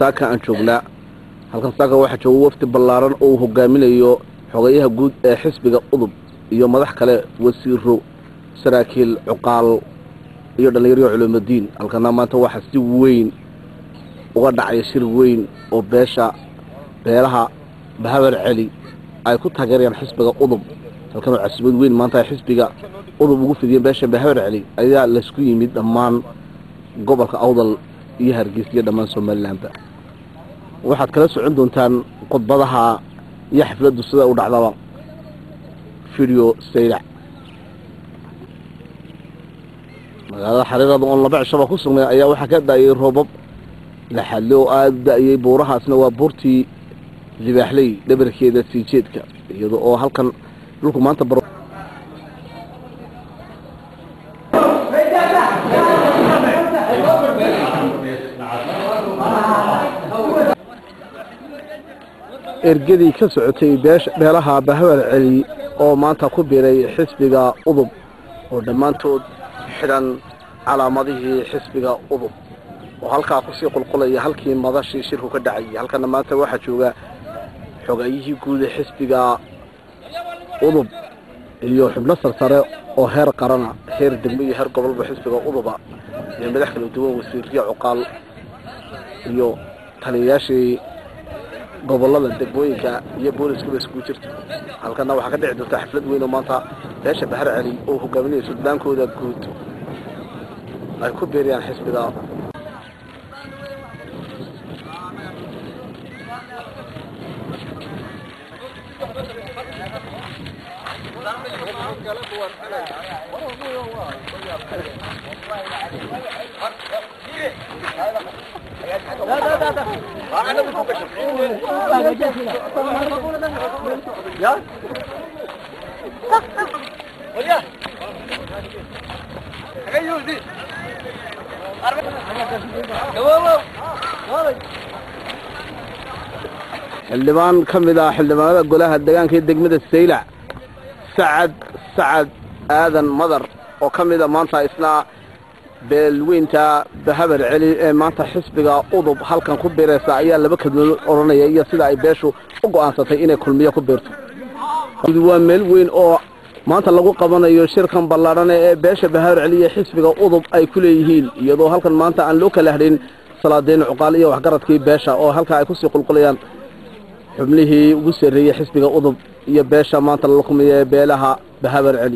saaka aan joognaa halkan saaka waxaa jooga wafdi ballaaran oo uu hogaaminayo xogeyaha guud ee xisbiga udub iyo madax kale wasiiro saraakiil cuqaal iyo dhallinyaryo culuumadiin halkana maanta waxaa si weyn uga dhacay shir weyn oo beesha beelaha bahabar celi ay ku taageerayaan xisbiga udub halkan oo casiimad weyn maanta ay xisbiga udub ugu fidiyeen beesha bahabar celi ayaa laysku yimid dhammaan gobolka awdal iyo hargeysa iyo dhammaan somalilanba waxaad kala socon doontaan khudbadaha iyo xafladdu sida u dhacdaba video saylac magaalada xariirada oon laba cishaba ku sugnay ayaa waxaa ka da-ayay roobab laxadle oo aada u da-ayay buurahaasna waa buurtii libaaxley dhabarkeeda sii jeedka iyada oo halkan dhulku maanta bar ergadii ka socotay beelaha bahawar celi oo maanta ku biiray xisbiga udub oo dhammaantood xidhan calaamadihii xisbiga udub oo halkaa kusii qulqulaya halkii madashii shirku ka dhacayay halkana maanta waxaa jooga xogayihii guud ee xisbiga udub iyo xubno sarsare oo heer qarana heer degmo iyo heer gobolba xisbiga uduba iyo madax kala duwan wasiiriya cuqaal iyo taliyayaashii gobolada degmooyinka iyo booliskaba iskugu jirta halkana waxaa ka dhici doonta xaflad weyn oo maanta beesha bahar celi oo hogaaminaya suldaankooda guud ay ku beeriyaan xisbiga xildhibaan ka mid ah xildhibaanada golaha deegaanka ee degmada saylac sacad sacad aadan madar oo ka mida maanta isna beelweynta bahabar celi ee maanta xisbiga udub halkan ku biiraysa ayaa laba kadmood odhanaya iyo sida ay beeshu u go'aansatay inay kulmiyo ku biirto waa meel weyn oo maanta lagu qabanayo shirkan ballaadhane ee beesha bahabar celi iyo xisbiga udub ay ku leeyihiin iyadoo halkan maanta aan loo kala hadhayn salaadiin cuqaal iyo waxgaradkii beesha oo halkaa ay kusii qulqulayaan xubnihii ugu sarreeyey xisbiga udub iyo beesha maanta lala kumiya ee beelaha bahabar celi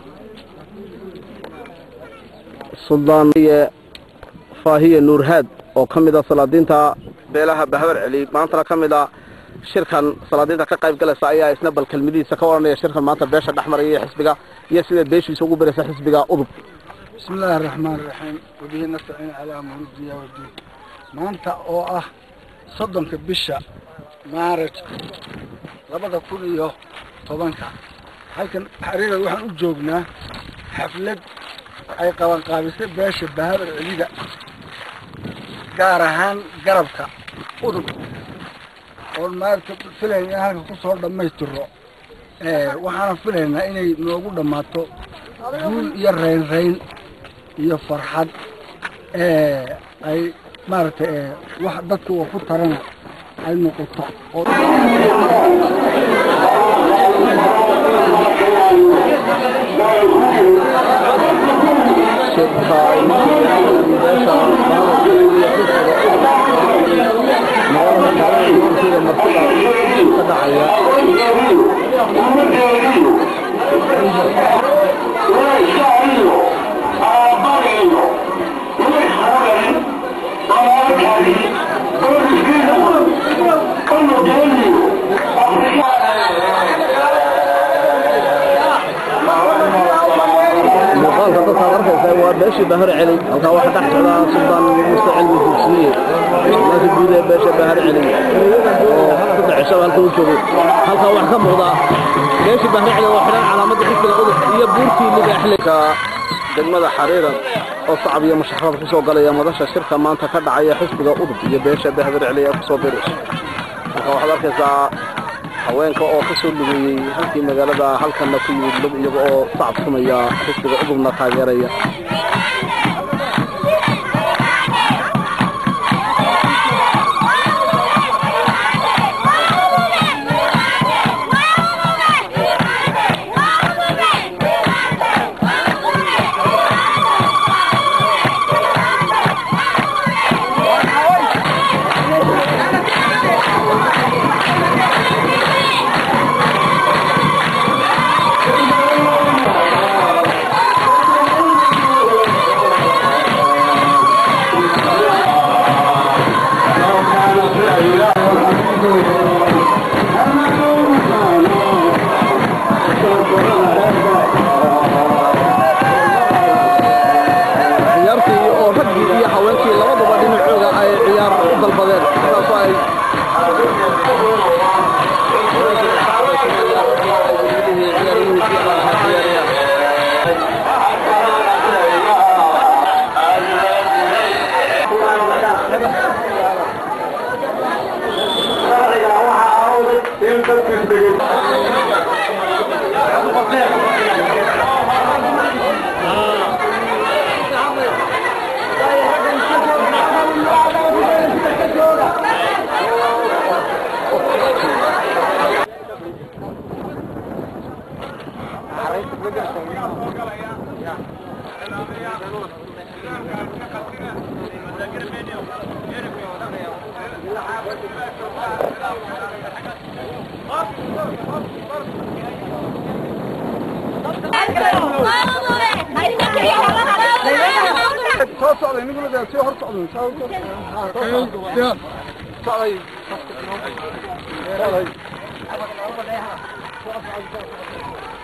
suldaan faahiye nuurhaad oo ka mid a salaadiinta beelaha bahabar celi maantana ka mid a shirkan salaadiinta ka qayb galaysa ayaa isna bal kelmadihiisa ka odhanaya shirkan maanta beesha dhex maraya iyo xisbiga iyo sida beeshiisa ugu biraysa xisbiga udub bismi illaahi araxmaan iraxiim wabihi nastaciin calaa murudiya wadiin maanta oo ah soddonka bisha maaraj labada kun iyo tobanka halkan xariira waxaan u joognaa xaflad ay qabanqaabisay beesha bahabar celida gaar ahaan garabka udub oon maarata filayna in halka kusoo dhammaystiro waxaana filaynaa inay noogu dhammaato guul iyo raynrayn iyo farxad ay maaragtay wax dadka wa ku tarana ay noqoto muuqaalka dadkaad arkaysa waa beeshii bahar celi halkaa waxaa dhex socdaa suldaan muuse cilmi dugsiye sudaanka guud ee beesha bahar celi oo saddex cishaba halka u joogay halkaa waxaa ka muuqda beeshii bahar celi oo xidhan calaamadda xisbiga udub iyo buurtii libaaxleyka degmada xariiran oo sacab iyo musharaxada kusoo galaya madasha shirka maanta ka dhacaya xisbiga udub iyo beesha bahar celi ee kusoo biraysa halkaa waxaad arkaysaa haweenka oo ka soo lugeeyey halkii magaalada halkanna ku yimid lug iyaga oo sacabtumaya xisbiga udubna taageeraya soo socday nigula soo hor socday soo socday socday